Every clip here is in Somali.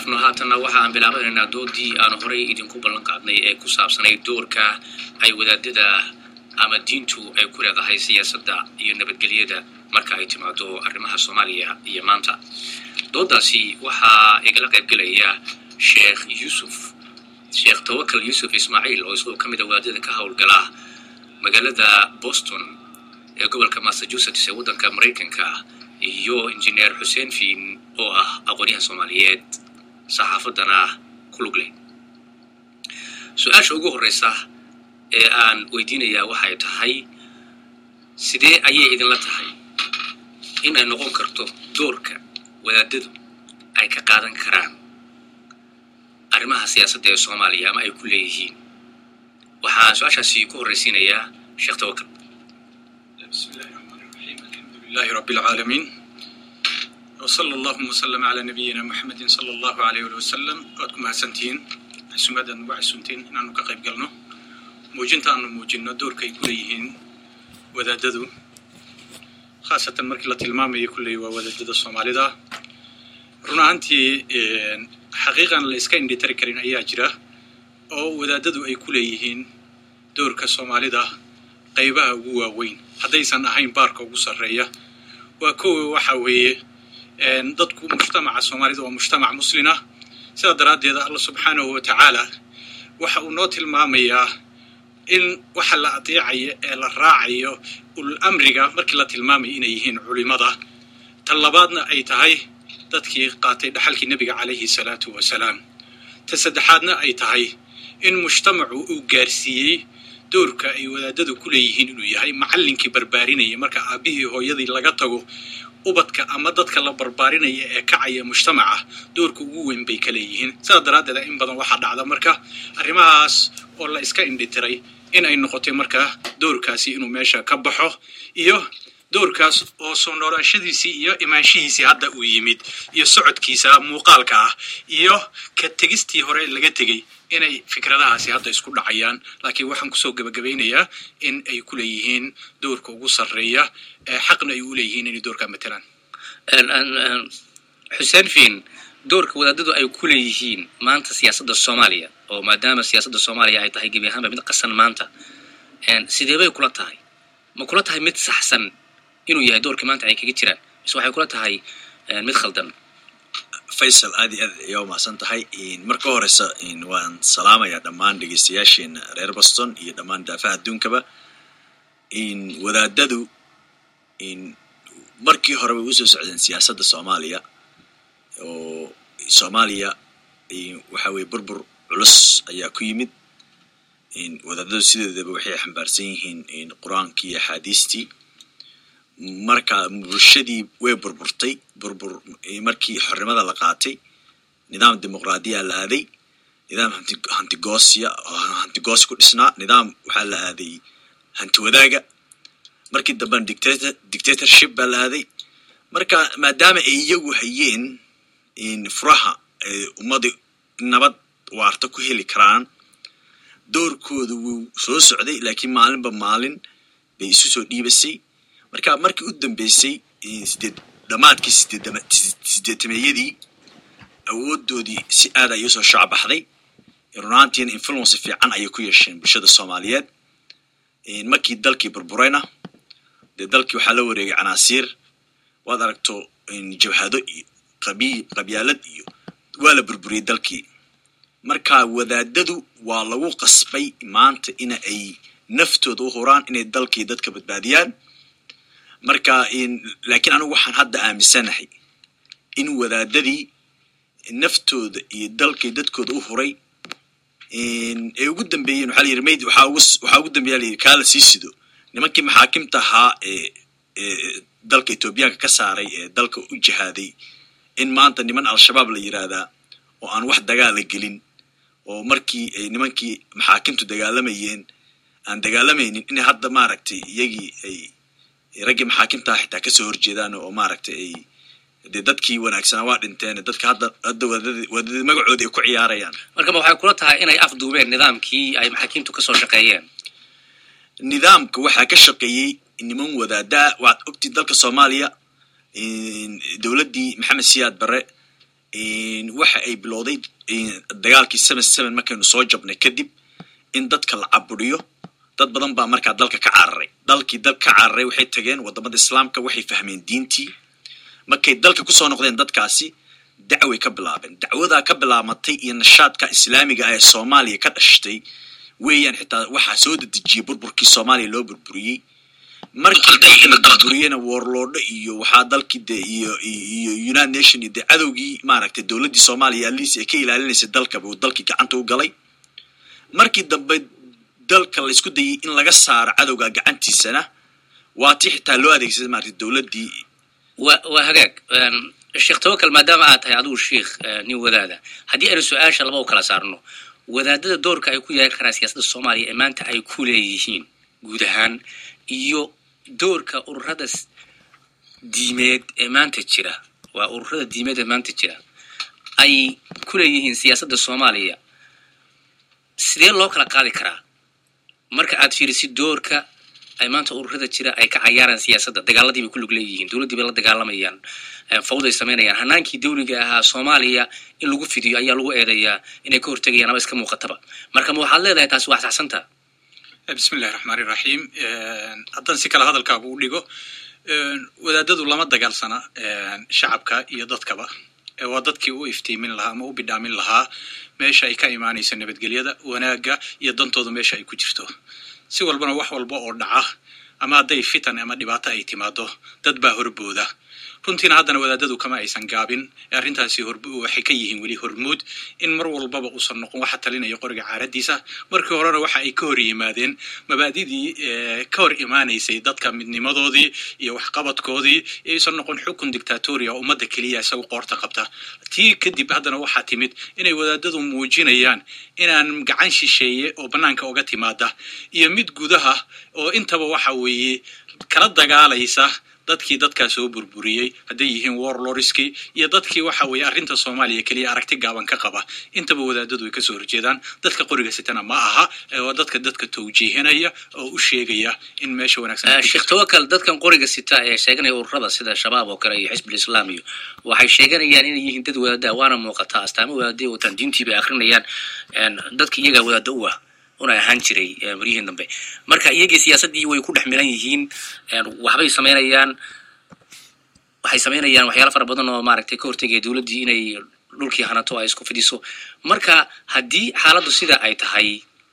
dhaafno haatanna waxa aan bilaabanaynaa doodii aanu horay idinku ballan qaadnay ee ku saabsanay doorka ay wadaadada ama diintu ay ku leedahay siyaasadda iyo nabadgelyada marka ay timaado arrimaha soomaaliya iyo maanta doodaasi waxaa igala qaybgelaya sheekh yuusuf sheekh tawakal yuusuf ismaaciil oo isagoo ka mid a wadaadada ka howlgala magaalada boston ee gobolka massachusetts ee waddanka maraykanka iyo injineer xuseen fiin oo ah aqoonyahan soomaaliyeed saxaafaddana ku lug leh su-aasha ugu horreysa ee aan weydiinayaa waxay tahay sidee ayay idinla tahay in ay noqon karto doorka wadaadadu ay ka qaadan karaan arrimaha siyaasadda ee soomaaliya ama ay ku leeyihiin waxaan su-aashaasi ku horreysiinayaa sheekh tawakal بسم الله الرحمن الرحيم الحمد لله رب العالمين وصلى اللهم وسلم على نبينا محمد صلى الله عليه وسلم waad ku mahadsantihiin xusumadan waa xusuntiin inaanu ka qayb galno muujinta aanu muujinno doorka ay ku leeyihiin wadaadadu khaasatan markii la tilmaamayo kulley waa wadaadada soomaalida run ahaantii xaqiiqan la iska indhitari karin ayaa jira oo wadaadadu ay ku leeyihiin doorka soomaalida qaybaha ugu waaweyn haddaysan ahayn baarka ugu sarreeya waa kowa waxa weeye dadku mujtamaca soomaalida waa mujtamac muslina sidaa daraaddeed alla subxaanahu wa tacaala waxa uu noo tilmaamayaa in waxa la adeecayo ee la raacayo ulul amriga markii la tilmaamayo inay yihiin culimada tan labaadna ay tahay dadkii qaatay dhaxalkii nebiga calayhi salaatu wasalaam ta saddexaadna ay tahay in mujtamacu uu gaarsiiyey doorka ay wadaadadu ku leeyihiin inuu yahay macallinkii barbaarinaya marka aabbihii hooyadii laga tago ubadka ama dadka la barbaarinaya ee kacaya mujtamaca doorka ugu weyn bay ka leeyihiin sidaa daraaddeeda in badan waxaa dhacda marka arrimahaas oo la iska indhitiray in ay noqotay marka doorkaasi inuu meesha ka baxo iyo doorkaas oo soo noolaanshadiisii iyo imaanshihiisii hadda uu yimid iyo socodkiisa muuqaalka ah iyo ka tegistii hore laga tegey inay fikradahaasi hadda isku dhacayaan laakiin waxaan kusoo gebagabaynayaa in ay ku leeyihiin doorka ugu sarreeya ee xaqna ay u leeyihiin inay doorkaa matelaan xuseen fiin doorka wadaadadu ay ku leeyihiin maanta siyaasadda soomaaliya oo maadaama siyaasadda soomaaliya ay tahay gebi ahaanba mid qasan maanta sidee bay kula tahay ma kula tahay mid saxsan inuu yahay doorkii maanta ay kaga jiraan mise waxay kula tahay mid khaldan faysal aad iyo aad ayaa umahadsan tahay marka horeysa waan salaamayaa dhammaan dhegeystayaasheena reer boston iyo dhammaan daafaha adduunkaba wadaadadu markii hore way usoo socdeen siyaasadda soomaaliya oo soomaaliya waxa weye burbur culus ayaa ku yimid wadaadadu sideedaba waxay xambaarsan yihiin qur-aankii iyo axaadiistii marka bulshadii way burburtay burbur markii xornimada la qaatay nidaam dimuqraadiya la aaday nidaam hantigoosya hantigoosi ku dhisnaa nidaam waxaa la aaday hanti wadaaga markii dambena dictator dictatorship baa la aaday marka maadaama ay iyagu hayeen furaha ummada nabad waarta ku heli karaan doorkooda wuu soo socday laakiin maalinba maalin bay isu soo dhiibasay marka markii u dambeysay sideed dhamaadkii sideetameeyadii awoodoodii si aad ay usoo shacbaxday runaantiina influence fiican ayay ku yeesheen bulshada soomaaliyeed markii dalkii burburayna dee dalkii waxaa la wareegay canaasiir waad aragto jabhado iyo qabi qabyaalad iyo waa la burburiyey dalkii marka wadaadadu waa lagu qasbay maanta ina ay naftooda u huraan inay dalkii dadka badbaadiyaan marka laakiin anigu waxaan hadda aaminsanahay in wadaadadii naftooda iyo dalkay dadkooda u huray ay ugu dambeeyeen waxaa layidhi mayd waxaa ugu waxaa ugu dambeeya layidhi kaa la sii sido nimankii maxaakimta ahaa ee ee dalka etoobiyaanka ka saaray ee dalka u jihaaday in maanta niman al-shabaab la yidhaahdaa oo aan wax dagaala gelin oo markii ay nimankii maxaakimtu dagaalamayeen aan dagaalamaynin inay hadda maaragtay iyagii ay raggii maxaakimtaa xitaa kasoo horjeedaan oo maaragtay ay dee dadkii wanaagsanaa waa dhinteen dadka hadda hadda wadadii wadadii magacoodii ay ku ciyaarayaan marka ma waxay kula tahay inay afduubeen nidaamkii ay maxaakiimtu kasoo shaqeeyeen nidaamka waxaa ka shaqeeyey niman wadaadaa waad ogtii dalka soomaaliya dowladdii maxamed siyaad barre waxa ay bilowday dagaalkii seven seven markaynu soo jabnay kadib in dadka la caburiyo dad badan baa markaa dalka ka cararay dalkii dal ka cararay waxay tageen wadamada islaamka waxay fahmeen diintii markay dalka kusoo noqdeen dadkaasi dacway ka bilaabeen dacwadaa ka bilaamatay iyo nashaadka islaamiga ah ee soomaaliya ka dhashtay weeyaan xitaa waxaa soo dedejiyey burburkii soomaaliya loo burburiyey markii dalka la burburiyena warloodho iyo waxaa dalkii de iyo iyo united nation iyo dee cadowgii maaragtay dowladdii soomaaliya aliis ay ka ilaalinaysay dalka buu dalkii gacanta u galay markii dambe dalka la isku dayay in laga saaro cadowga gacantiisana waa tii xitaa loo adeegsaday maaragtay dowladdii wa waa hagaag sheekh tawakal maadaama aad tahay adigu sheikh nin wadaada haddii aynu su-aasha laba u kala saarno wadaadada doorka ay ku yeelan karaan siyaasadda soomaaliya ee maanta ay ku leeyihiin guud ahaan iyo doorka ururada diimeed ee maanta jira waa ururada diimeed ee maanta jira ay ku leeyihiin siyaasadda soomaaliya sidee loo kala qaadi karaa marka aad fiirisid doorka ay maanta ururada jira ay ka cayaaraan siyaasadda dagaaladii bay ku lug leeyihiin dowladdii bay la dagaalamayaan fawday samaynayaan hanaankii dawliga ahaa soomaaliya in lagu fidiyo ayaa lagu eedeeyaa inay ka hortegayaan ama iska muuqataba marka ma waxaad leedahay taasi waa saxsanta bismi illahi raxmaan iraxiim haddaan si kale hadalkaagu u dhigo wadaadadu lama dagaalsana shacabka iyo dadkaba waa dadkii u iftiimin lahaa ama u bidhaamin lahaa meesha ay ka imaanayso nabadgelyada wanaagga iyo dantooda meesha ay ku jirto si walbana wax walba oo dhaca ama hadday fitan ama dhibaato ay timaado dad baa horbooda runtiina haddana wadaadadu kama aysan gaabin ee arrintaasi waxay ka yihiin weli hormuud in mar walbaba uusan noqon waxa talinaya qoriga caaradiisa markii horena waxa ay ka hor yimaadeen mabaadidii ka hor imaanaysay dadka midnimadoodii iyo waxqabadkoodii aysan noqon xukun dictatoria ummadda keliya isagu qoorta qabta tii kadib haddana waxaa timid inay wadaadadu muujinayaan inaan gacan shisheeye oo bannaanka uga timaada iyo mid gudaha oo intaba waxa weeye kala dagaalaysa dadkii dadkaa soo burburiyey hadday yihiin warloriskii iyo dadkii waxa weeye arrinta soomaaliya keliya aragti gaaban ka qaba intaba wadaadadu ay kasoo horjeedaan dadka qoriga sitana ma aha waa dadka dadka towjiihinaya oo u sheegaya in meesha wanaagsan sheekh tawakal dadkan qoriga sita ee sheeganaya ururada sida shabaab oo kale iyo xisbul islaam iyo waxay sheeganayaan inay yihiin dad wadaada waana muuqataa astaamo wadaadai wataan diintii bay akrinayaan dadka iyagaa wadaada u ah una ahaan jiray maryihiin dambe marka iyagii siyaasaddii way ku dhex milan yihiin waxbay samaynayaan waxay samaynayaan waxyaala fara badan oo maaragtay ka hortegaya dowladdii inay dhulkii hanato ay isku fidiso marka haddii xaaladdu sida ay tahay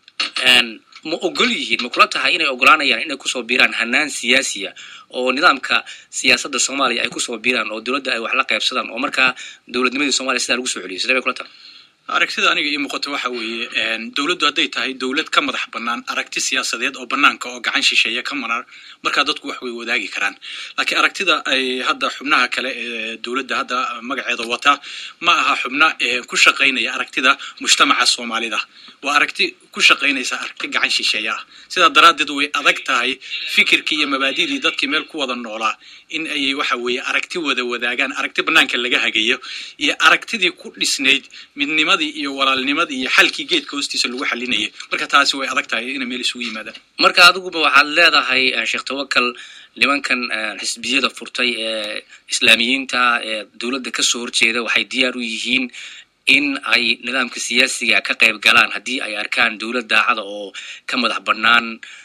ma ogol yihiin ma kula tahay inay ogolaanayaan inay kusoo biiraan hanaan siyaasiya oo nidaamka siyaasadda soomaaliya ay kusoo biiraan oo dowladda ay wax la qaybsadaan oo markaa dowladnimadii soomaliya sidaa lagu soo celiyo sidee bay kula tahay aragtida aniga ii muuqato waxa weeye dowladdu hadday tahay dowlad ka madax bannaan aragti siyaasadeed oo bannaanka oo gacan shisheeya ka maran markaa dadku wax way wadaagi karaan laakiin aragtida ay hadda xubnaha kale ee dowladda hadda magaceeda wata ma aha xubna ku shaqaynaya aragtida mujtamaca soomaalida waa aragti ku shaqaynaysa aragti gacan shisheeya ah sidaa daraaddeed way adag tahay fikirkii iyo mabaadidii dadkii meel ku wada noolaa in ay waxa weeye aragti wada wadaagaan aragti bannaanka laga hagayo iyo aragtidii ku dhisnayd midnimadii iyo walaalnimadii iyo xalkii geedka hoostiisa lagu xalinayay marka taasi way adag tahay inay meel isugu yimaadaan marka adiguba waxaad leedahay sheekh tawakal nimankan xisbiyada furtay ee islaamiyiinta ee dowladda kasoo horjeeda waxay diyaar u yihiin in ay nidaamka siyaasiga ka qayb galaan haddii ay arkaan dowlad daacada oo ka madax bannaan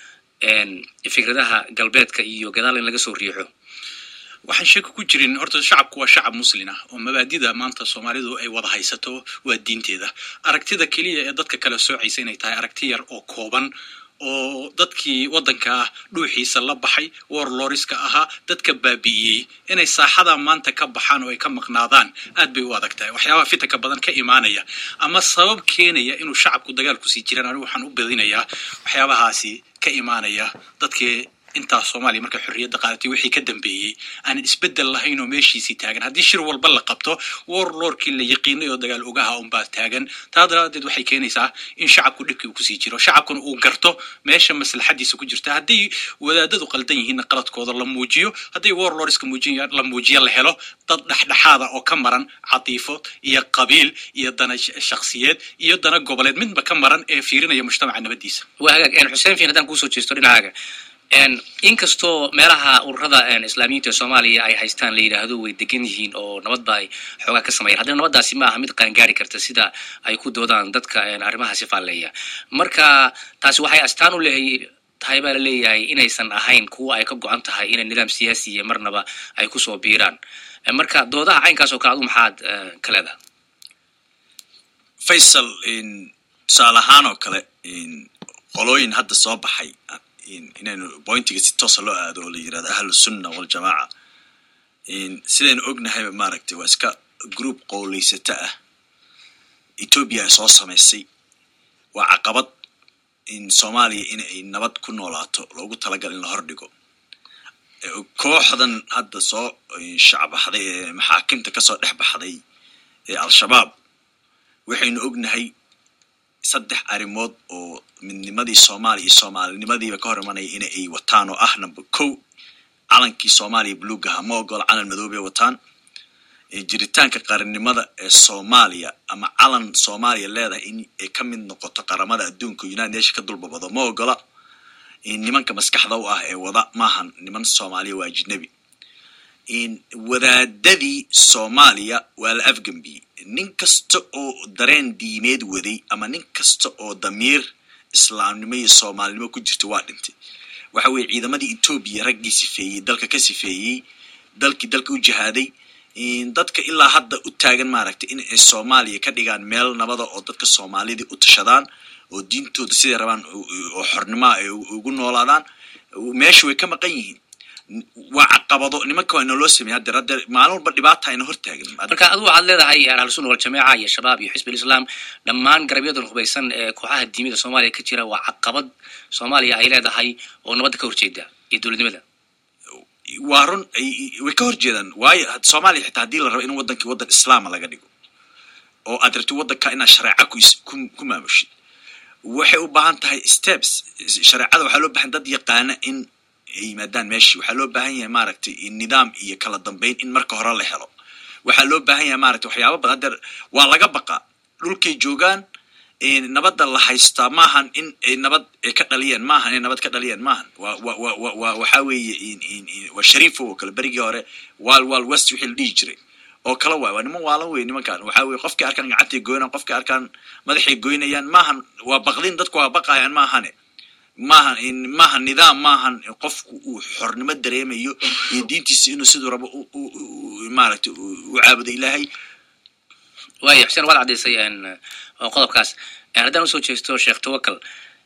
fikradaha galbeedka iyo gadaal in laga soo riixo waxaan sheeko ku jirin horta shacabku waa shacab muslin ah oo mabaadida maanta soomaalidu ay wada haysato waa diinteeda aragtida keliya ee dadka kale soocaysa inay tahay aragti yar oo kooban oo dadkii waddanka ah dhuuxiisa la baxay warloriska ahaa dadka baabi'iyey inay saaxada maanta ka baxaan oo ay ka maqnaadaan aad bay u adag tahay waxyaabaha fitanka badan ka imaanaya ama sabab keenaya inuu shacabku dagaal kusii jiraan anigu waxaan u badinayaa waxyaabahaasi ka imaanaya dadkii intaas soomaaliya markay xorriyadda qaadatay wixii ka dambeeyey aanan isbeddel lahayn oo meeshiisii taagan haddii shir walba la qabto warlordkii la yaqiinay oo dagaal ogaha unbaa taagan taa daraadeed waxay keenaysaa in shacabku dhibkii uu kusii jiro shacabkuna uu garto meesha maslaxadiisa ku jirta hadday wadaadadu qaldan yihiinna qaladkooda la muujiyo hadday warlordska muujiya la muujiyo la helo dad dhexdhexaada oo ka maran catiifo iyo qabiil iyo dana shakhsiyeed iyo dana goboleed midba ka maran ee fiirinaya mujtamaca nabadiisa waa hagaag xuseen fiin haddaan kuusoo jeesto dhinacaaga inkastoo meelaha ururada islaamiyiinta ee soomaaliya ay haystaan la yidhaahdo way degan yihiin oo nabadba ay xoogaa ka sameeyaan haddana nabaddaasi ma aha mid qaangaari karta sida ay ku doodaan dadka arrimahaasi faalleeya marka taasi waxay astaan u leehay tahay baa la leeyahay inaysan ahayn kuwa ay ka go-an tahay inay nidaam siyaasiya marnaba ay kusoo biiraan marka doodaha caynkaas oo kale adu maxaad ka leedahay faysal tusaale ahaan oo kale qolooyin hadda soo baxay inaynu bointiga si toosa loo aado oo la yirahdo ahlu sunna waljamaaca sidaynu ognahayba maaragtay waa iska group qowleysata ah etoobiya ay soo samaysay waa caqabad in soomaaliya in ay nabad ku noolaato loogu talagal in la hordhigo kooxdan hadda soo shacbaxday ee maxaakimta kasoo dhex baxday ee al-shabaab waxaynu ognahay saddex arrimood oo midnimadii soomaaliya iyo soomaalinimadiiba ka hor imanaya in ay wataan oo ah number kow calankii soomaaliya buluugaha ma ogola calan madoobay wataan jiritaanka qarannimada ee soomaaliya ama calan soomaaliya leedahay in ay ka mid noqoto qaramada adduunka united nation ka dulbabado ma ogola nimanka maskaxda u ah ee wada maahan niman soomaaliya waa ajnabi wadaadadii soomaaliya waa la afgambiyey nin kasta oo dareen diimeed waday ama nin kasta oo damiir islaamnimo iyo soomaalinimo ku jirta waa dhintay waxa weeye ciidamadii etoobiya raggii sifeeyey dalka ka sifeeyey dalkii dalka u jihaaday dadka ilaa hadda u taagan maaragtay in ay soomaaliya ka dhigaan meel nabada oo dadka soomaalidii u tashadaan oo diintooda siday rabaan oo xornimaa ay ugu noolaadaan meesha way ka maqan yihiin waa caqabado nimanka waa inaloo sameya hadeer hadeer maalin walba dhibaata ayna hortaagan marka adu waxaad leedahay ahlusunna waljamaaca iyo shabaab iyo xisb alislaam dhammaan garabyadan hubaysan ee kooxaha diimada soomaaliya ka jira waa caqabad soomaaliya ay leedahay oo nabadda ka horjeeda iyo dowladnimada waa run way ka hor jeedaan waayo soomaaliya xitaa haddii la rabo in wadankii waddan islaama laga dhigo oo aad rabti waddanka inaad shareeca ku maamushid waxay u baahan tahay steps shareecada waxaa loo bahan dad yaqaana in ay yimaadaan meeshii waxaa loo baahan yahay maaragtay nidaam iyo kala dambeyn in marka hore la helo waxaa loo baahan yahay maaragtay waxyaaba badan hadeer waa laga baqaa dhulkay joogaan nabadda la haystaa maahan in ay nabad ka dhaliyeen maahan inay nabad ka dhaliyeen maahan wa wa wa wa wa waxaa weeye waa shariifo oo kale berigii hore wal wal west wixii la dhihi jiray oo kale waay waa niman waalan wey nimankan waxaa weye qofkii arkaan gacantay goynaan qofkii arkaan madaxay goynayaan maahan waa baqdin dadku waa baqayaan maahane maahan maahan nidaam maahan qofku uu xornimo dareemayo iyo diintiisa inuu siduu rabo maaragtay u caabudo ilaahay waaya xuseen waad caddaysay qodobkaas haddaan usoo jeesto sheekh tawakal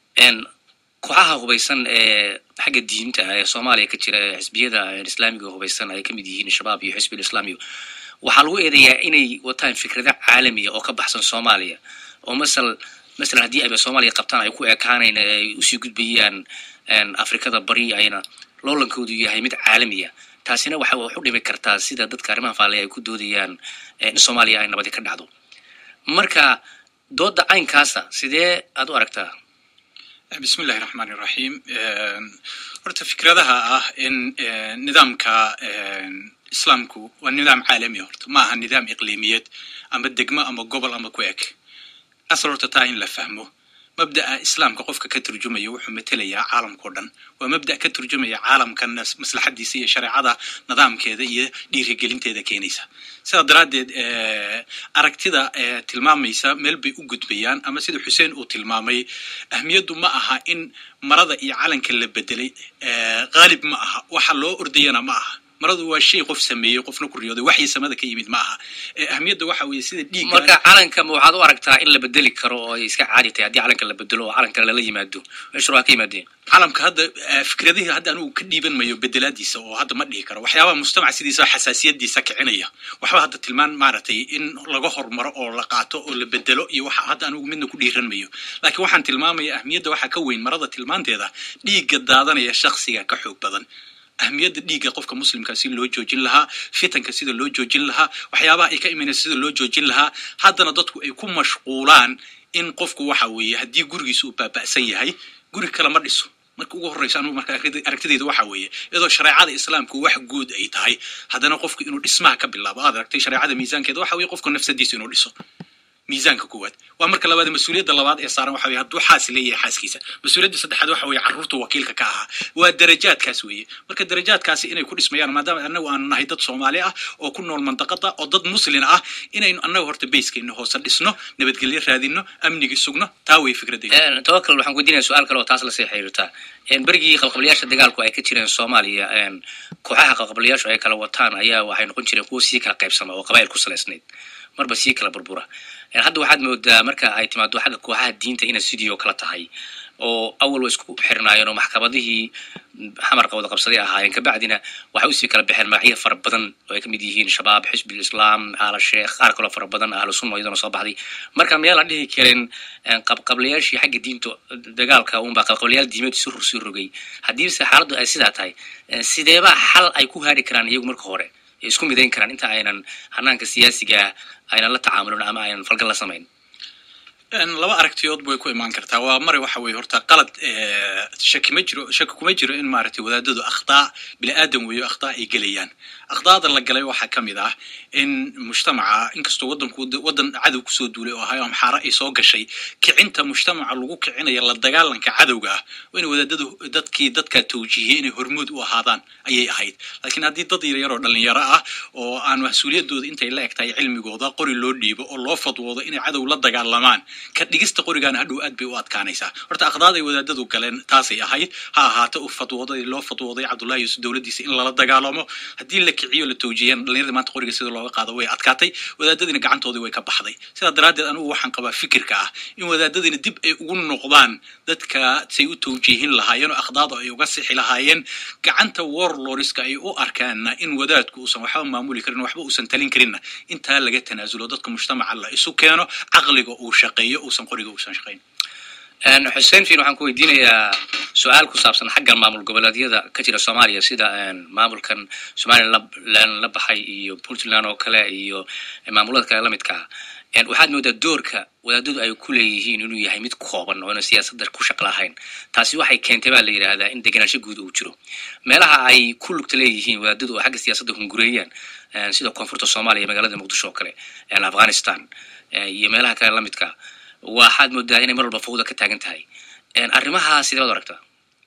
kooxaha hubaysan ee xagga diinta ee soomaaliya ka jira ee xisbiyada islaamiga hubaysan ay ka mid yihiin shabaab iyo xisbi islaamiga waxaa lagu eedeeyaa inay wataan fikrada caalamiya oo ka baxsan soomaaliya oo masal masalan haddii ayba soomaaliya qabtaan ay ku ekaanayn ay usii gudbayaan afrikada bari ayna loolankoodu yahay mid caalamiya taasina waxa wax u dhimi kartaa sida dadka arrimaha faallaya ay ku doodayaan in soomaaliya ay nabadi ka dhacdo marka dooda caynkaasa sidee aad u aragtaa bismi illahi raxmaan iraxiim horta fikradaha ah in nidaamka islaamku waa nidaam caalami horta ma aha nidaam iqliimiyeed ama degmo ama gobol ama ku eg asal horta taa in la fahmo mabda'a islaamka qofka ka turjumaya wuxuu matelayaa caalamkao dhan waa mabda' ka turjumaya caalamkan maslaxadiisa iyo shareecada nidaamkeeda iyo dhiirigelinteeda keenaysa sidaa daraaddeed aragtida tilmaamaysa meel bay u gudbayaan ama sida xuseen uu tilmaamay ahmiyaddu ma aha in marada iyo calanka la bedelay qaalib ma aha waxa loo ordayana ma aha maradu waa shay qof sameeyey qofna ku riyooday waxii samada ka yimid ma aha ahmiyadda waxa weeye sida dhiigga marka calanka ma waxaad u aragtaa in la bedeli karo oo ay iska caadi tahay haddii calanka la bedelo oo calan kale lala yimaado meeshu waa ka yimaadeen calamka hadda fikradihii hadda anugu ka dhiiban mayo bedelaadiisa oo hadda ma dhihi karo waxyaabaha mujtamac sidiisa xasaasiyadiisa kicinaya waxba hadda tilmaan maaragtay in laga hormaro oo la qaato oo la bedelo iyo waxa hadda anugu midna ku dhiiran mayo laakiin waxaan tilmaamaya ahmiyadda waxaa ka weyn marada tilmaanteeda dhiigga daadanaya shaksiga ka xoog badan ahmiyadda dhiigga qofka muslimka si loo joojin lahaa fitanka sida loo joojin lahaa waxyaabaha ay ka imanaysa sida loo joojin lahaa haddana dadku ay ku mashquulaan in qofku waxa weeye haddii gurigiisa uu baaba'san yahay guri kale ma dhiso marka ugu horreysa anugu marka aragtidayda waxa weeye iyadoo shareecada islaamku wax guud ay tahay haddana qofku inuu dhismaha ka bilaabo aad aragtay shareecada miisaankeeda waxa weeye qofku nafsadiisa inuu dhiso miisaanka koowaad waa marka labaad mas-uuliyadda labaad ee saaran waxa weye hadduu xaas leeyahay xaaskiisa mas-uuliyadda saddexaad waxa weeye carruurta wakiilka ka ahaa waa darajaadkaas weeye marka darajaadkaasi inay ku dhismayaan maadaama annagu aanu nahay dad soomaali ah oo ku nool mandaqada oo dad muslin ah inaynu annaga horta bayskeena hoose dhisno nabadgelyo raadino amnigii sugno taa wey fikradayda tawakal waxaan weydiinaya su-aal kale oo taas lasii xiriirta berigii qabqablayaasha dagaalku ay ka jireen soomaaliya kooxaha qabqablayaashu ay kala wataan ayaa waxay noqon jireen kuwo sii kala qaybsama oo qabaayil ku salaysnayd marba sii kala burbura hadda waxaad moodaa marka ay timaado xagga kooxaha diinta inay sidii oo kale tahay oo awal way isku xirnaayeen oo maxkamadihii xamarka wada qabsaday ahaayeen kabacdina waxay usii kala baxeen magacyo fara badan oo ay kamid yihiin shabaab xisbil islaam aala sheekh qaar kaloo fara badan ahlu sunna iyadana soo baxday marka miyaan la dhihi karin qabqablayaashii xagga diinta dagaalka unbaa qabqablayaal diimeed si rur sii rogay haddiise xaaladdu ay sidaa tahay sideeba xal ay ku haari karaan iyagu marka hore isku midayn karaan inta aynan hanaanka siyaasiga aynan la tacaamulin ama aynan falgal la samayn laba aragtiyood bay ku imaan kartaa waa mare waxa weye horta qalad shaki ma jiro shaki kuma jiro in maaragtay wadaadadu akhtaa bini aadan weeyo akhtaa ay gelayaan akhtaada la galay waxaa ka mid ah in mujtamaca inkastoo wadanku wadan cadow kusoo duulay oo ahayo amxaaro ay soo gashay kicinta mujtamaca lagu kicinaya la dagaalanka cadowga ah waa in wadaadadu dadkii dadka tawjiihiyey inay hormood u ahaadaan ayay ahayd laakiin haddii dad yaryar oo dhalinyaro ah oo aan mas-uuliyadooda intay la eg tahay cilmigooda qori loo dhiibo oo loo fadwoodo inay cadow la dagaalamaan ka dhigista qorigaana hadhow aad bay u adkaanaysaa horta aqdaaday wadaadadu galeen taasay ahayd ha ahaato u fadwooday loo fadwooday cabdullahi yuusuf dowladdiisa in lala dagaalamo haddii la kiciyo la tawjiiyaan dhalinyarada maanta qoriga sida looga qaado way adkaatay wadaadadiina gacantoodii way ka baxday sidaa daraaddeed anigu waxaan qabaa fikirka ah in wadaadadiina dib ay ugu noqdaan dadka say u tawjiihin lahaayeen oo aqdaada ay uga sixi lahaayeen gacanta warloriska ay u arkaanna in wadaadku uusan waxba maamuli karin waxba uusan talin karinna intaa laga tanaasulo dadka mujtamaca la isu keeno caqliga uu shaqeeyo uusan qoriga uusan shaqayn xuseen fiin waxaan ku weydiinayaa su-aal ku saabsan xagga maamul goboleedyada ka jira soomaaliya sida maamulkan somalilan la baxay iyo puntland oo kale iyo maamulada kale lamidkaa waxaad moodaa doorka wadaadadu ay ku leeyihiin inuu yahay mid kooban oona siyaasadda ku shaq lahayn taasi waxay keentay baa la yidhaahdaa in degenaansho guud uu jiro meelaha ay ku lugta leeyihiin wadaadadu oo xagga siyaasadda hungureeyaan sida koonfurta soomaaliya magaalada muqdisho oo kale afghanistan iyo meelaha kale lamidka waxaad moodaa inay mar walba fawda ka taagan tahay arrimaha sidee baad aragtaa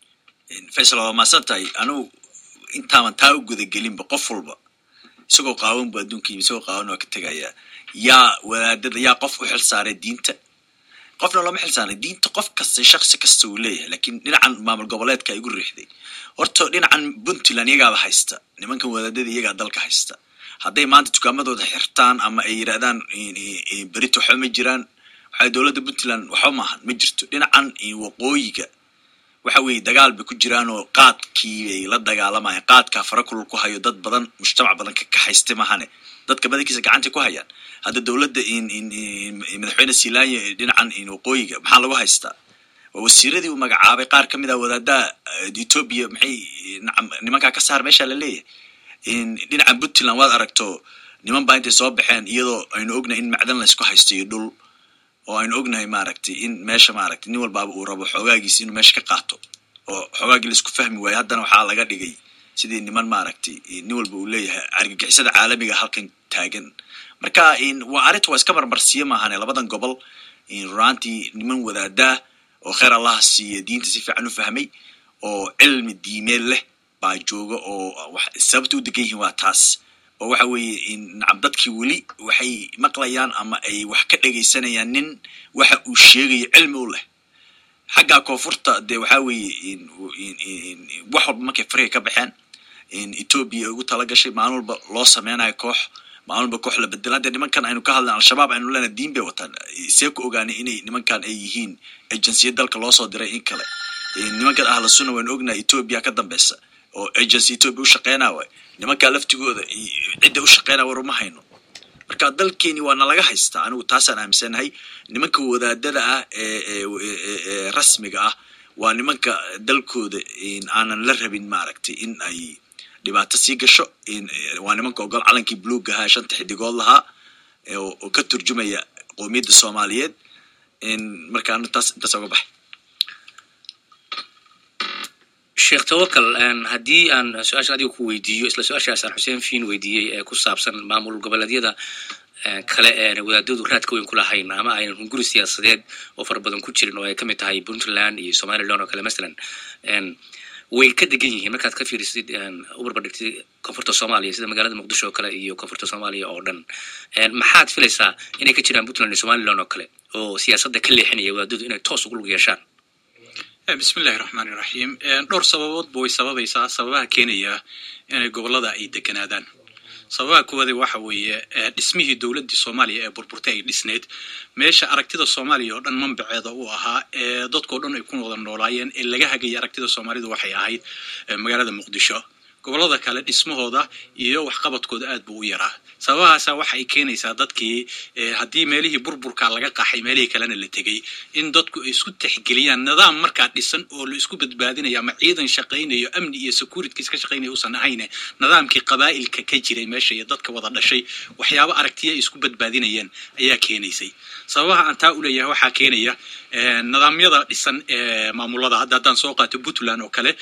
faysal waa maasan tahay anugu intaaban taa u gudagelinba qof walba isagoo qaawan bu adduunka yimi isagoo qaawan waa ka tegayaa yaa wadaadada yaa qof u xil saaray diinta qofna looma xil saaray diinta qof kasta shaksi kasta uu leeyahay lakiin dhinacan maamul goboleedka igu riixday horta dhinacan puntland iyagaaba haysta nimankan wadaadada iyagaa dalka haysta hadday maanta dukaamadooda xirtaan ama ay yidhahdaan berito waxba ma jiraan waxay dowladda puntland waxba maahan ma jirto dhinacan waqooyiga waxa weeye dagaal bay ku jiraan oo qaadkii bay la dagaalamayaan qaadkaa fara kulul ku hayo dad badan mujtamac badan ka kaxaystay mahane dadka badankiisa gacantay ku hayaan hadda dowladda madaxweyne silaanya dhinacan waqooyiga maxaa lagu haystaa waa wasiiradii uu magacaabay qaar ka mid ah wadaadaha ethoobia maxay nimankaa ka saar meesha la leeyahay dhinacan puntland waad aragto niman baa intay soo baxeen iyadoo aynu ognahay in macdan laysku haysto iyo dhul oo aynu ognahay maaragtay in meesha maaragtay nin walbaaba uu rabo xogaagiisi inuu meesha ka qaato oo xogaagii laisku fahmi waayo haddana waxaa laga dhigay sidii niman maaragtay nin walba uu leeyahay argagixisada caalamiga halkan taagan marka waa arrinta waa iska marmarsiye maahane labadan gobol runaantii niman wadaadaa oo kheer allaha siiya diinta si fiican u fahmay oo cilmi diimeed leh baa jooga oo sababta u degan yihiin waa taas oo waxa weeye nacam dadkii weli waxay maqlayaan ama ay wax ka dhegaysanayaan nin waxa uu sheegayo cilmi u leh xaggaa koonfurta dee waxaa weeye wax walba markay fariga ka baxeen ethoobia ugu tala gashay maalin walba loo sameynayo koox maalin walba koox la bedela hadde nimankan aynu ka hadlan al-shabaab aynu leenahay diin bay wataan see ku ogaanay inay nimankan ay yihiin agenciyad dalka loo soo diray in kale nimankan ahla sunna waynu ognahay ethoobia ka dambeysa oo agency ethoobia u shaqeynaa waay nimankaa laftigooda cidda u shaqeynaa war uma hayno marka dalkeeni waa nalaga haystaa anigu taasaan aaminsanahay nimanka wadaadada ah ee rasmiga ah waa nimanka dalkooda aanan la rabin maaragtay in ay dhibaato sii gasho waa nimanka ogol calankii buluug ahaa shanta xidigood lahaa oo ka turjumaya qoomiyadda soomaaliyeed marka anu taas intaas uga baxay sheekh tawakal haddii aan su-aasha adiga ku weydiiyo isla su-aashaas aan xuseen fiin weydiiyey ee ku saabsan maamul goboleedyada kale wadaadadu raadka weyn ku lahayn ama aynan hunguri siyaasadeed oo fara badan ku jirin oo ay ka mid tahay puntland iyo somaliland oo kale masalan way ka degan yihiin markaad ka fiirisid u barbardhigtid koonfurta soomaaliya sida magaalada muqdisho oo kale iyo koonfurta soomaaliya oo dhan maxaad filaysaa inay ka jiraan puntland iyo somaliland oo kale oo siyaasadda ka leexinaya wadaadadu inay toos ugu lug yeeshaan bismillahi raxmaani raxiim dhowr sababoodba way sababaysaa sababaha keenaya inay gobollada ay deganaadaan sababaha kuwaadi waxa weeye dhismihii dowladdii soomaaliya ee burburtay ay dhisneyd meesha aragtida soomaaliya oo dhan manbaceeda uu ahaa ee dadkao dhan ay ku wada noolaayeen ee laga hagaya aragtida soomaalidu waxay ahayd magaalada muqdisho gobollada kale dhismahooda iyo waxqabadkooda aad buu u yaraa sababahaasa waxa ay keenaysaa dadkii haddii meelihii burburka laga qaxay meelihii kalena la tegey in dadku ay isku texgeliyaan nidaam markaa dhisan oo la isku badbaadinayo ama ciidan shaqaynayo amni iyo securities ka shaqaynaya usan ahayne nidaamkii qabaa'ilka ka jiray meesha iyo dadka wada dhashay waxyaabo aragtiya ay isku badbaadinayeen ayaa keenaysay sababaha aan taa u leeyahay waxaa keenaya nidaamyada dhisan ee maamulada hadda haddaan soo qaato puntland oo kale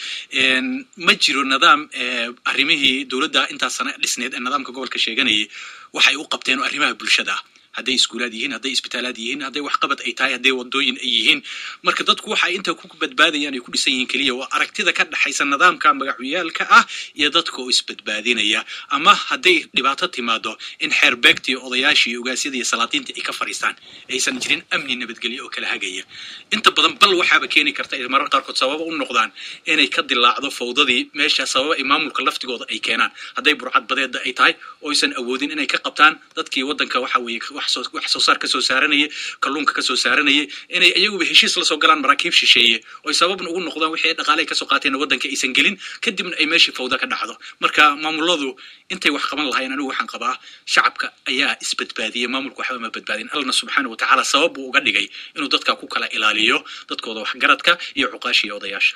ma jiro nidaam arrimihii dowladda intaas sana dhisneed ee nidaamka gobolka sheeganayay waxay u qabteen oo arrimaha bulshada ah hadday iskuulaad yihiin hadday isbitaalaad yihiin hadday waxqabad ay tahay hadday wadooyin ay yihiin marka dadku waxa ay inta ku badbaadayaan ay ku dhisan yihiin keliya waa aragtida ka dhaxaysa nidaamka magacyaalka ah iyo dadka oo isbadbaadinaya ama hadday dhibaato timaado in xeerbeegtii odayaashii ogaasyada iyo salaadiinta ay ka fadhiistaan aysan jirin amni nabadgelyo oo kala hagaya inta badan bal waxaaba keeni karta ay marar qaarkood sababa u noqdaan inay ka dilaacdo fawdadii meesha sababa ay maamulka laftigooda ay keenaan hadday burcad badeeda ay tahay oo aysan awoodin inay ka qabtaan dadkii waddanka waxa weeye wax soo saar ka soo saaranayay kalluunka ka soo saaranayay inay iyaguba heshiis la soo galaan maraakiib shisheeye oy sababna ugu noqdaan wixii dhaqaale ay kasoo qaateen waddanka aysan gelin kadibna ay meeshii fawda ka dhacdo marka maamuladu intay wax qaban lahayn anigu waxaan qabaa shacabka ayaa isbadbaadiyey maamulku waxba ma badbaadin allana subxaana wa tacaala sabab buu uga dhigay inuu dadka ku kala ilaaliyo dadkooda waxgaradka iyo cuqaasha iyo odayaasha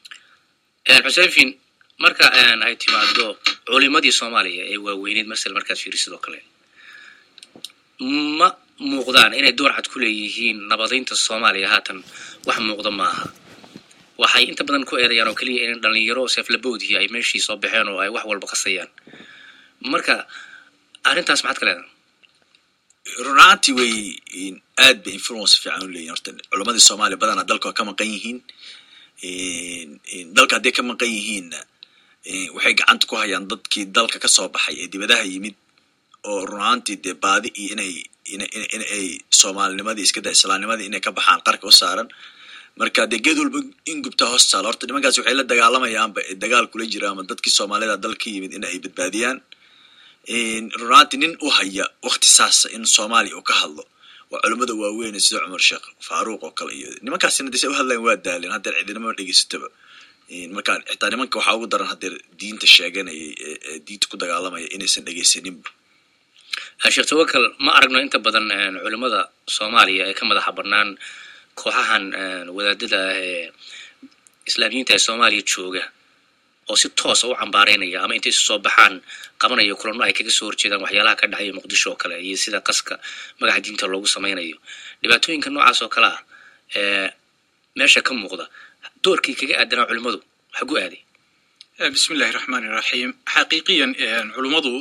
xuseenfin marka ay timaado culimadii soomaaliya ee waaweyneed masel markaad fiiri sidoo kale ma muuqdaan inay door cad ku leeyihiin nabadaynta soomaaliya haatan wax muuqda maaha waxay inta badan ku eedayaan oo keliya in dhalinyaro seeflaboodii ay meeshii soo baxeen oo ay wax walba qasayaan marka arrintaas maxaad ka leedahay runaantii way aad bay influence fiican u leeyihin horta culammadii soomaaliya badanaa dalka waa ka maqan yihiin dalka hadday ka maqan yihiinna waxay gacanta ku hayaan dadkii dalka ka soo baxay ee dibadaha yimid oo runaantii dee baadi iyo inay in ay soomaalinimadii iska daa islaamnimadii inay ka baxaan qarka u saaran marka dee geed walba in gubtaa hoos taala horta nimankaas waxay la dagaalamayaanba dagaal kula jira ama dadkii soomaalida dalka yimid in ay badbaadiyaan runaantii nin u haya wakti saasa in soomaaliya uu ka hadlo waa culimmada waaweyn sida cumar sheekh faaruuq oo kale iyo nimankaasina dee say u hadlayan waa daaleen haddeer cidinama dhegeysataba marka xitaa nimanka waxaa ugu daran haddeer diinta sheeganayay ee diinta ku dagaalamaya inaysan dhegeysaninba sheekh tawakal ma aragno inta badan culimmada soomaaliya ee ka madaxa bannaan kooxahan wadaadada ah ee islaamiyiinta ee soomaaliya jooga oo si toosa u cambaaraynaya ama intay isu soo baxaan qabanaya kulanno ay kaga soo horjeedaan waxyaalaha ka dhacaya muqdisho oo kale iyo sida qaska magaca diinta loogu samaynayo dhibaatooyinka noocaas oo kale ah ee meesha ka muuqda doorkii kaga aadanaa culimmadu xagu aaday bismi illahi raxmaani raxiim xaqiiqiyan culummadu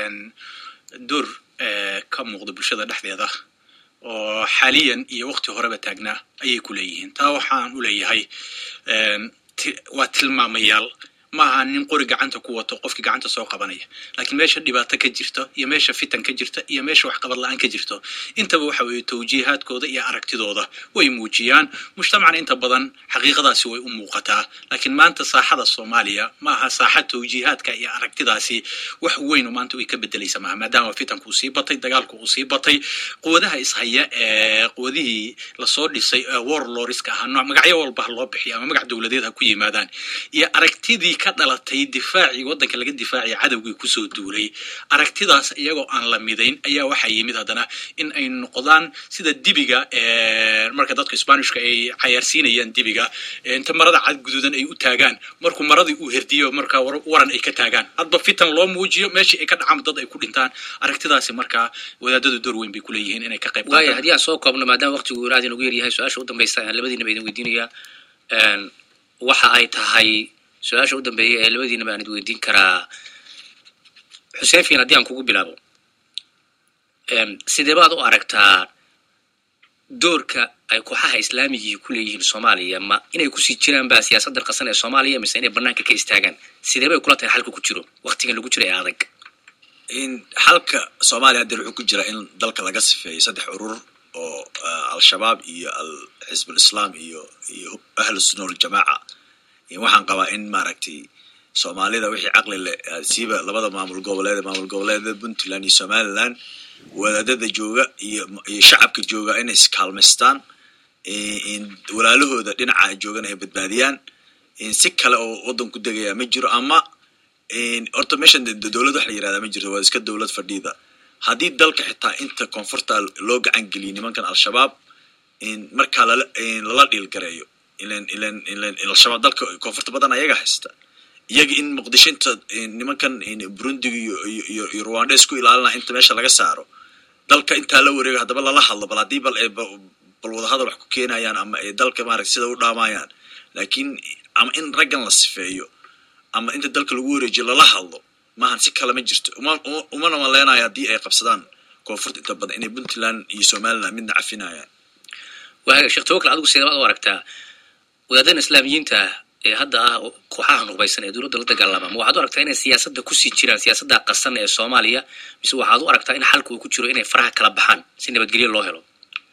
door ka muuqda bulshada dhexdeeda oo xaaliyan iyo wakti horeba taagnaa ayay ku leeyihiin taa waxaan u leeyahay waa tilmaamayaal ma aha nin qori gacanta ku wato qofkii gacanta soo qabanaya laakiin meesha dhibaato ka jirto iyo meesha fitan ka jirta iyo meesha waxqabad la-aan ka jirto intaba waxa weeye tawjiihaadkooda iyo aragtidooda way muujiyaan mujtamacna inta badan xaqiiqadaasi way u muuqataa laakiin maanta saaxada soomaaliya ma aha saaxa tawjiihaadka iyo aragtidaasi wax weyn maanta way ka bedelaysa maaha maadaama fitanku uu sii batay dagaalku uu sii batay quwadaha ishaya ee quwadihii lasoo dhisay ee warloriska ahaa nooc magacyo walba ha loo bixiyo ama magac dowladeed ha ku yimaadaan iyo aragtidii ka dhalatay difaacii waddanka laga difaacaya cadowgii kusoo duulay aragtidaas iyagoo aan la midayn ayaa waxaa yimid haddana in ay noqdaan sida dibiga marka dadka sbanishka ay cayaarsiinayaan dibiga inta marada cad guduudan ay u taagaan markuu maradii uu herdiyo markaa waran ay ka taagaan hadba fitan loo muujiyo meeshii ay ka dhacaan dad ay ku dhintaan aragtidaasi markaa wadaadadu door weyn bay kuleeyihiin inay ka qayb waaya haddii aan soo koobno maadaama waqtigu aad inagu yaryahay su-aasha u dambaysa aan labadiinaba idin weydiinaya waxa ay tahay su-aasha u dambeeya ee labadiinaba aan id weydiin karaa xuseen fiin haddii aan kugu bilaabo sidee baad u aragtaa doorka ay kooxaha islaamigii ku leeyihiin soomaaliya ma inay kusii jiraan ba siyaasaddan qasan ee soomaaliya mise inay banaanka ka istaagaan sidee bay kula tahay xalka ku jiro waktigan lagu jiro ee adag xalka soomaaliya haddeer wuxuu ku jiraa in dalka laga sifeeyo saddex urur oo al-shabaab iyo alxisbul islaam iyo iyo ahlu sunna waljamaaca waxaan qabaa in maaragtay soomaalida wixii caqli leh siiba labada maamul goboleed maamul goboleeda puntland iyo somaliland wadaadada jooga iyo iyo shacabka jooga inay iskaalmaystaan walaalahooda dhinaca joogana ay badbaadiyaan si kale oo waddan ku degaya ma jiro ama horta meeshan dowlad wax la yirahdaa ma jirto waa iska dowlad fadhiida haddii dalka xitaa inta koonfurta loo gacan geliyo nimankan al-shabaab markaa lala lala dhiilgareeyo ilan ilan ilan al-shabaab dalka koonfurta badan ayaga haysta iyaga in muqdisho inta nimankan burundiga iyo iyo iyo rwanda isku ilaalinaa inta meesha laga saaro dalka intaa la wareego haddaba lala hadlo bal haddii bal bal wadahadal wax ku keenayaan ama ay dalka maaragta sida u dhaamayaan laakiin ama in raggan la sifeeyo ama inta dalka lagu wareejiyo lala hadlo maahan si kale ma jirto uma umana maleynayo haddii ay qabsadaan koonfurta inta badan inay puntland iyo somaliland midna cafinayaan waaga sheekh tawakal adigu sidee baad u aragtaa wadaadadan islaamiyiinta ee hadda ah kooxaha nuqbaysan ee dowladda la dagaalama ma waxaad u aragtaa inay siyaasadda kusii jiraan siyaasadda qasan ee soomaaliya mise waxaad u aragtaa in xalka uu ku jiro inay faraha kala baxaan si nabadgelyo loo helo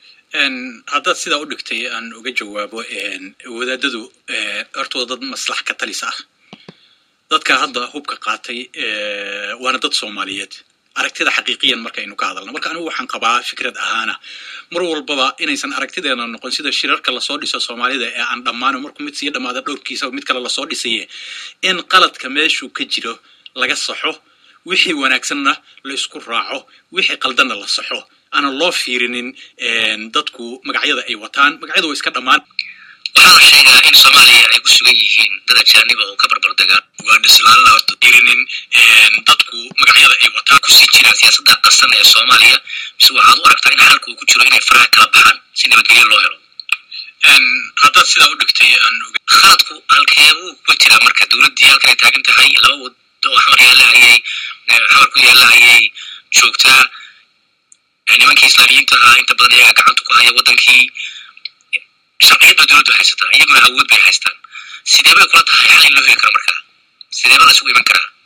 haddaad sidaa u dhigtay aan uga jawaabo wadaadadu horta waa dad maslax ka talis ah dadka hadda hubka qaatay waana dad soomaaliyeed aragtida xaqiiqiyan markaynu ka hadalno marka anigu waxaan qabaa fikrad ahaana mar walbaba inaysan aragtideena noqon sida shirarka lasoo dhiso soomaalida ee aan dhammaano markuu mid sii dhammaada dhowrkiisa mid kale lasoo dhisaye in qaladka meeshuu ka jiro laga saxo wixii wanaagsanna la isku raaco wixii qaldanna la saxo aanan loo fiirinin dadku magacyada ay wataan magacyadu way iska dhammaan waxaa la sheegaa in soomaaliya ay ku sugan yihiin dad ajaaniba oo ka barbar degaan ugaandhislaalna horta fiirinin dadku magacyada ay wataan kusii jiraan siyaasadda qasan ee soomaaliya mise waxaad u aragtaa in xalka uu ku jiro inay faraha kala baxaan si nabadgelyo loo helo haddaad sidaa u dhigtay aan khaladku halkeebuu ku jiraa marka dowladdii halkan ay taagan tahay laba wado oo xamar yaalla ayay xamar ku yaalla ayay joogtaa nimankii islaamiyiinta ahaa inta badan iyagaa gacanta ku haya waddankii sharciyad ba dowladdu haysataa iyaguna awood bay haystaan sidee bay kula tahay xal in loo heli karo marka sidee ba la isugu iman karaa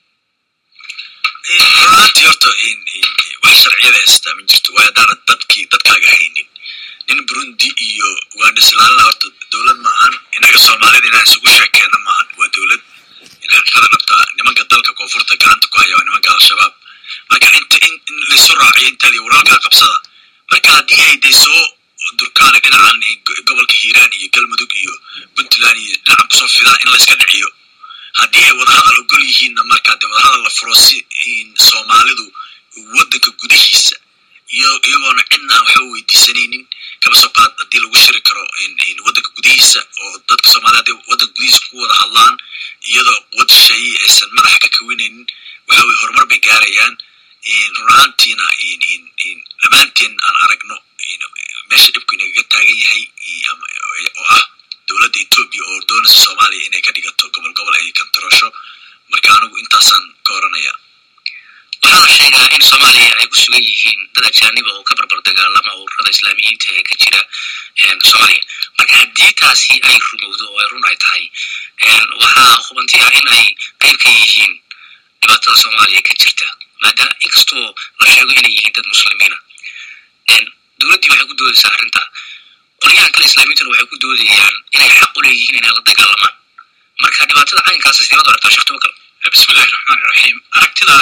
runtii horta wax sharciyada haystaa ma jirto waayo haddaanad dadkii dadkaaga haynin nin burundi iyo ugaandhislaalna horta dowlad maahan innaga soomaalida inaan isugu sheekeenno maahan waa dowlad in xaqiiqada dhabta nimanka dalka koonfurta gacanta ku haya waa nimanka al-shabaab marka inta in laysu raaciyo intaadi walaalkaa qabsada marka haddii ay day soo durkaana dhinacan gobolka hiiraan iyo galmudug iyo puntland iyo dhinacan kusoo fidaan in layska dhiciyo haddii ay wadahadal ogol yihiinna markaa dee wadahadal la furo si soomaalidu waddanka gudihiisa iyo iyagoona cidna aan waxba weydiisanaynin kaba soo qaad haddii lagu shiri karo waddanka gudihiisa oo dadka soomaalida hadday waddanka gudihiisa ku wada hadlaan iyadoo wad shisheeye aysan madaxa ka kawinaynin waxa weye horumar bay gaarayaan run ahaantiina dhammaanteen aan aragno meesha dhibku inagaga taagan yahay oo ah dowladda etoobiya oo doonaysa soomaaliya inay ka dhigato gobol gobol ay kantaroosho marka anigu intaasaan ka oranaya waxaa la sheegaa in soomaaliya ay ku sugan yihiin dad ajaaniba oo ka barbar dagaalama ururada islaamiyiinta ee ka jira soomaaliya marka haddii taasi ay rumowdo oo ay run ay tahay waxaa hubanti ah in ay qayb ka yihiin dhibaatada soomaaliya ka jirta maadaama inkastoo la sheego inay yihiin dad muslimiina dowladdii waxay ku doodaysaa arrinta qolyahan kale islaamiyintuna waxay ku doodayaan inay xaq u leeyihiin inay la dagaalamaan marka dhibaatada caynkaasa sideed u aragtaa sheekh tawakal bismi illahi raxmaani raxiim aragtida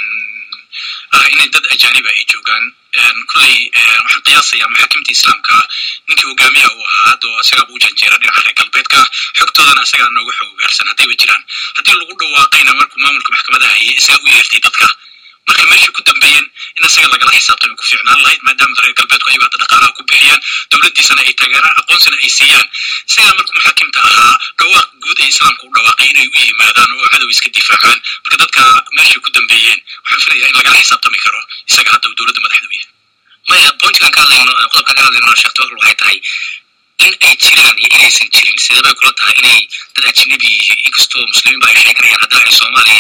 ah inay dad ajaaniba ay joogaan kolley waxaan qiyaasayaa maxaakimta islaamka ninkii hogaamiyaha uu ahaa haddoo isagaaba u janjeera dhinaca reer galbeedka xogtoodana isagaa nooga xog ugaarsan haddayba jiraan haddii lagu dhawaaqayna markuu maamulka maxkamada hayay isagaa u yeertay dadka marka meeshii ku dambeeyeen in isaga lagala xisaabtami ku fiicnaan lahayd maadaama reer galbeedku ayagu hadda dhaqaalaha ku bixiyaan dowladdiisana ay taageeraan aqoonsina ay siiyaan isagaa markuu maxaakimta ahaa dhawaaq guud ee islaamka u dhawaaqay inay u yimaadaan oo cadow iska difaacaan marka dadka meeshii ku dambeeyeen waxaan filayaa in lagala xisaabtami karo isaga hadda dowladda madaxda u yahay maya pointigan ka hadlayno qodobka ka hadlayno sheekh tawakal waxay tahay in ay jiraan iyo inaysan jirin sidee bay kula tahay inay dad ajnabi yihiin inkastoo muslimiin ba ay sheeganayaan haddana ay soomaaliya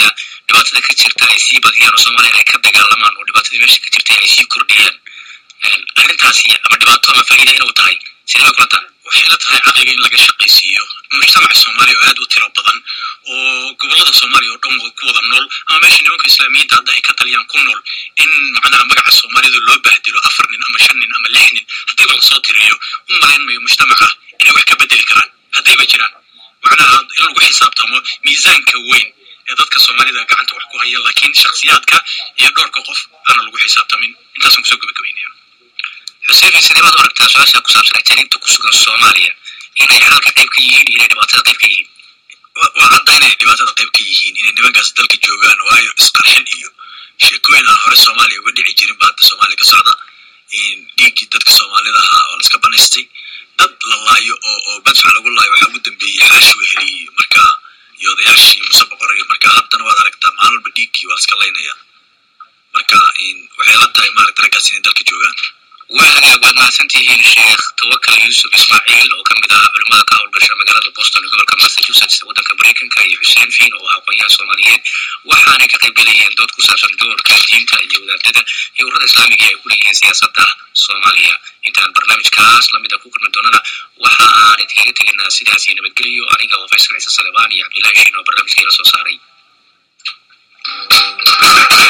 dhibaatada ka jirta ay sii badiyaan oo soomaaliya ay ka dagaalamaan oo dhibaatadii meesha ka jirtay ay sii kordhiyaan arrintaasi ama dhibaato ama faa'iida inuu tahay sidee kula tahay waxay la tahay caqliga in laga shaqaysiiyo mujtamaca soomaaliya oo aad u tiro badan oo gobolada soomaaliya oo dhan ku wada nool ama meesha nimanka islaamiyadda hadda ay ka taliyaan ku nool in macnaha magaca soomaalida loo bahdilo afar nin ama shan nin ama lix nin haddiiba lasoo tiriyo u malayn mayo mujtamaca inay wax ka bedeli karaan haddayba jiraan macnaha in lagu xisaabtamo miisaanka weyn ee dadka soomaalida gacanta wax ku haya laakiin shakhsiyaadka iyo dhowrka qof aana lagu xisaabtamin intaasaan kusoo gabagabaynaya xuseen sidee baad u aragtaa su-aasha ku saabsan ajaniibta ku sugan soomaaliya inay xalka qayb ka yihiin iyo inay dhibaatada qayb ka yihiin waa hadda inay dhibaatada qayb ka yihiin inay nimankaas dalka joogaan waayo isqarxin iyo sheekooyin aan hore soomaaliya uga dhici jirin ba hadda soomaaliya ka socda dhiiggii dadka soomaalida ahaa oo laska banaystay dad la laayo oo oo badfac lagu laayo waxaa ugu dambeeyey xaashi weheli iyo marka iyo odayaashii muse boqoray marka haddana waad aragtaa maalin walba dhiiggii waa laska laynaya marka waxay la tahay maaragta raggaas inay dalka joogaan waa hagaag waad mahadsantihiin sheekh tawakal yuusuf ismaaciil oo ka mid ah culimmada ka howlgasha magaalada boston ee gobolka massachusetts ee waddanka maraykanka iyo xuseen fiin oo ah aqoonyaha soomaaliyeed waxaanay ka qayb gelayeen dood ku saabsan doorka diinta iyo wadaadada iyo ururada islaamiga ay ku leeyihiin siyaasadda soomaaliya intaan barnaamijkaas lamid a ku kulmi doonana waxa aan idinkaga tegaynaa sidaas iyo nabadgeliyo aniga oo faysal ciise salebaan iyo cabdillahi shiin oo barnaamijka ila soo saaray